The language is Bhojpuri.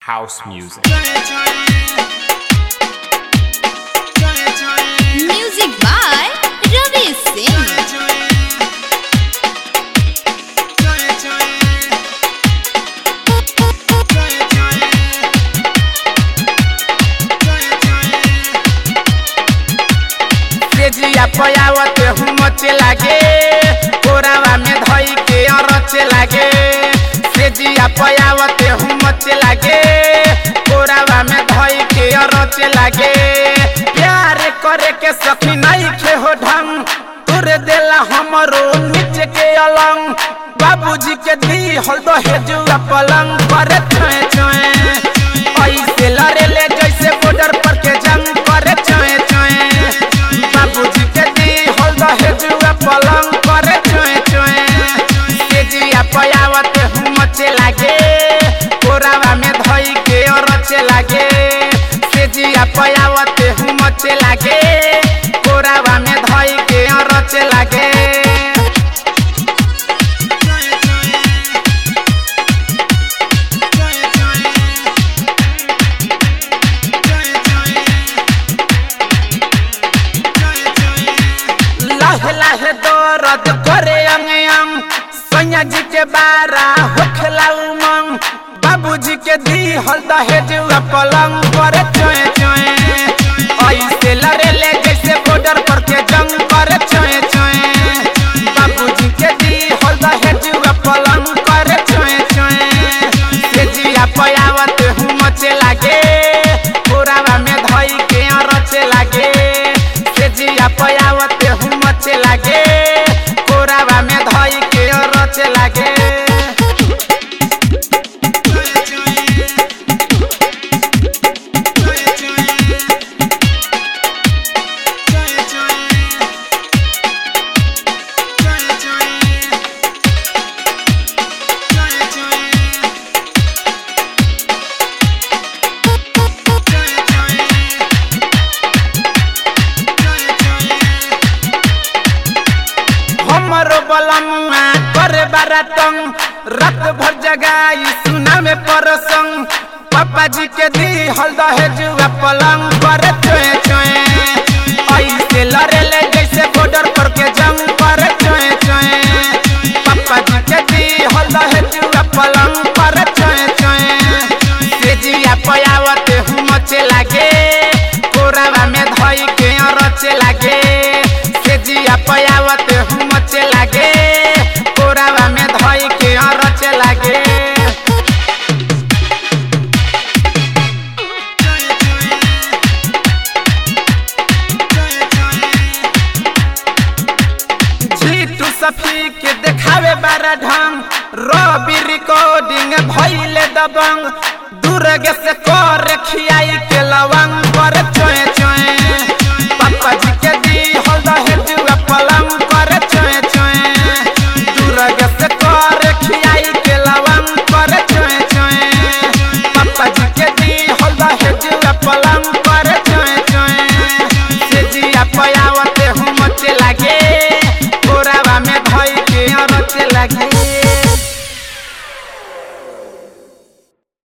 house music. Music by Ravi Singh. तेजिया पयावत हूँ मचे लागे कोरावा में धई के अरचे लागे तेजिया पयावत हूँ मचे लागे कोरावा में धई के अरचे लागे प्यार करे के सखी नहीं खे हो ढंग तुर देला हमरो नीचे के अलंग बाबूजी के दी हल दो हेजुआ पलंग करे छोए छोए ऐसे लड़े ले जैसे बॉर्डर पर के जंग करे छोए छोए बाबूजी के दी हल दो हेजुआ पलंग करे छोए छोए तेजिया पयावत हूँ मचे लागे कोरावा में धई के रचे लागे तेजिया पयावत हूँ मचे लागे कोरावा में धई के रचे लागे लाहे लाहे दर्द करे अंग अंग सैया जी के बारा होखला उमंग बाबूजी के दी हल दहेजुआ पलंग करे चोए चोए ऐसे लड़े ले जैसे बॉर्डर पर के जंग करे चोए चोए बाबूजी के दी हल दहेजुआ पलंग करे चोए चोए तेजिया पयावत हूँ मचे लागे पुरावा में धई के रचे लागे तेजिया पयावत हूँ मचे लागे कोरावा में धई के रचे लागे हमरो बलमुआ करे बारातंग रात भर जगाई सुना में परसंग पापा जी के दी हल दहेजुआ पलंग करे चोए चोए ऐसे लड़े ले जैसे बॉर्डर पर के जंग करे चोए चोए पापा जी के दी हल दहेजुआ पलंग करे चोए चोए तेजिया पयावत हूँ मचे लागे कोरावा में धई के रचे लागे तेजिया पयावत हूँ मचे लागे कोरावा में धई के रचे लागे जीतू सफी के देखावे बारा ढंग रवि रिकॉर्डिंग भइले दबंग दूरगे से कर खियाई के लवंग पर चोए चोए